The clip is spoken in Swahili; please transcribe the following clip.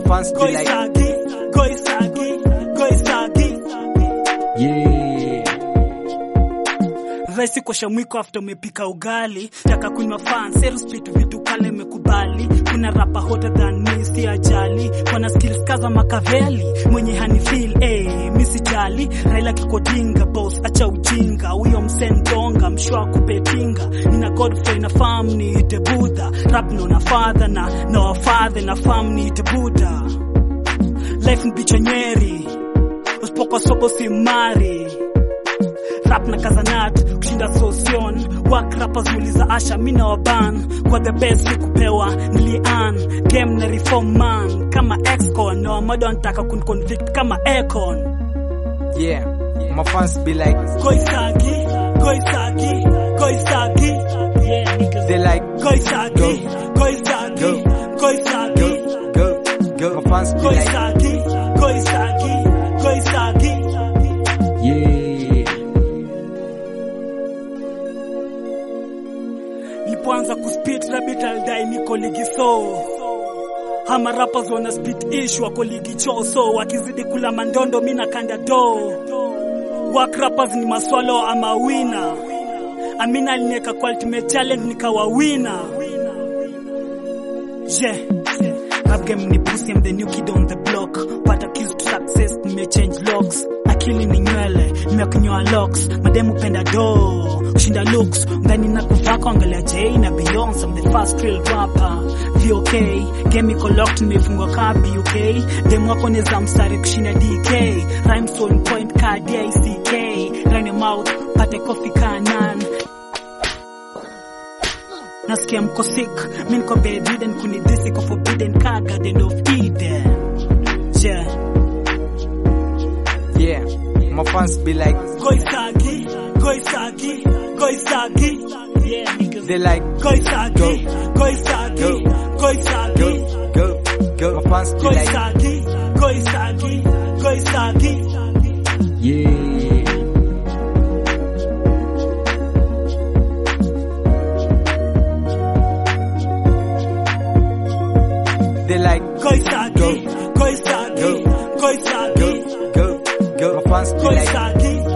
fans be like, Goisagi, Goisagi, Goisagi. yeah. Raisi kosha mwiko after umepika ugali taka kunywa fan sales spit vitu kale imekubali kuna rapa hotter than me si ajali wana skills kaza makaveli mwenye hani feel eh mi sijali Raila kikotinga boss acha ujinga huyo msendonga mshwa kupepinga nina Godfrey na fam ni ite Buddha rap no na father na na wa father na fam ni ite Buddha life ni bicho nyeri usipokuwa sobo si mari rap na kazanat kushinda sosion wak rappers muuliza asha mina waban kwa the best sikupewa nilian game na reform man kama excon na wamado wanataka kunconvict kama econ Yeah. My fans be like, goisagi goisagi goisagi yeah niggas they like, goisagi goisagi Go. goisagi go, go, go. My fans be like, goisagi goisagi goisagi yeah. nilipoanza kuspit rabbit aldai niko ligi so hama rappers wana spit issue wako ligi cho so wakizidi kula mandondo mina kanda do work rappers ni maswalo ama wina amina alinieka kwa ultimate challenge nikawa wina yeah rap game ni pussy I'm the new kid on the block pata keys to success nimechange locks akili ni nywele nimekunyoa locks mademu penda do kushinda looks ndani na kuvako angalia Jay na Beyonce I'm the first real rapper VOK game iko locked nimefungwa ka BUK demu wako neza mstari kushinda DK rhymes on point ka DICK run your mouth pate coffee ka nan nasikia mko sick mi niko bedridden kunidhisi ko forbidden ka garden of eden yeah Yeah. My fans be like, goisagi goisagi goisagi yeah niggas they like, goisagi goisagi goisagi go, go, go. My fans be like, goisagi goisagi goisagi yeah. They like, goisagi goisagi Go. goisagi go, go, go. My fans be like, goisagi